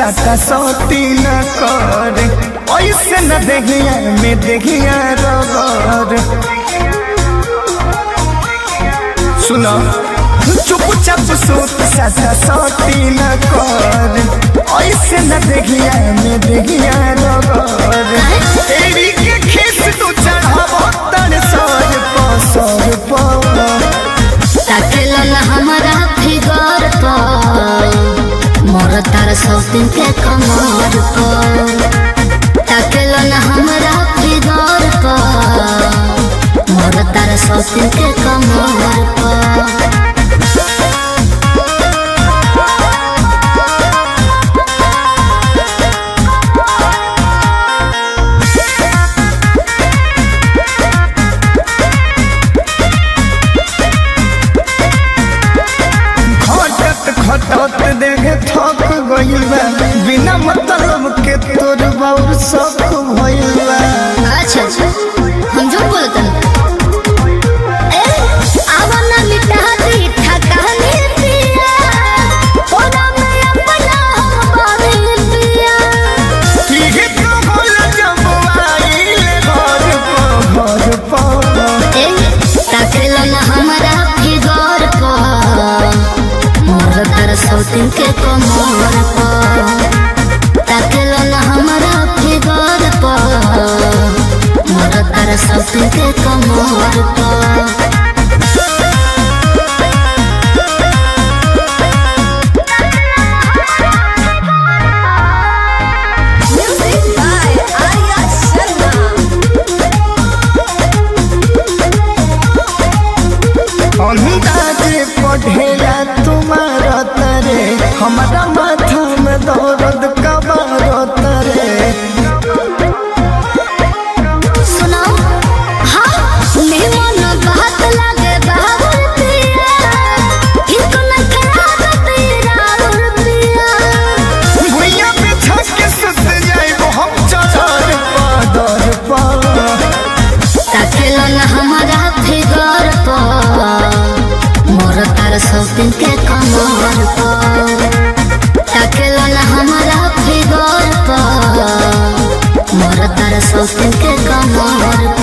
साटा सोती न कर ऐसे न देहिया में देहिया रगर सुनो चुपचाप सूत साटा सोती न कर ऐसे न देहिया में देहिया रगर एड़ी के खीस तू चढ़ाव तन सर पसर पवा ताकेला ना हमारा फिगर पर मोर तार सौतिन के कमर पर ताकेला ना हमारा फिगर पर मोर तार सौतिन के कमर पर खटत खटत देखे थक गइल बा बिना मतलब के तोर बाउर शौक भइल बा अच्छा अच्छा हम जो बोलते ए आवन मिटा दी ठकाने पिया ओना में अपना हम बारे पिया इहे तो बोल जब आइल घर पर घर पर ए ताकेला ना हमारा फिगर पर मोर तर सौतिन के कमर पर ताकेला ना हमारा फिगर पर मोर तर सौतिन के कमर पर Music by Arya Sharma. अंदाजे पढ़ेला तुम्हारा तरे हमारा माथा में दर्द कबार तरे सुनो हाँ मेहमान बात लगे बाबुल पिया इनको न खराब तेरा पिया भुइया पे छक के सुत जाइबो हम चढ़र पादर पर ताकेलो न हमारा फिगर पर मोर तार सौतिन के कमर पर ताकेलो न हमारा फिगर पर मोर तार सौतिन के कमर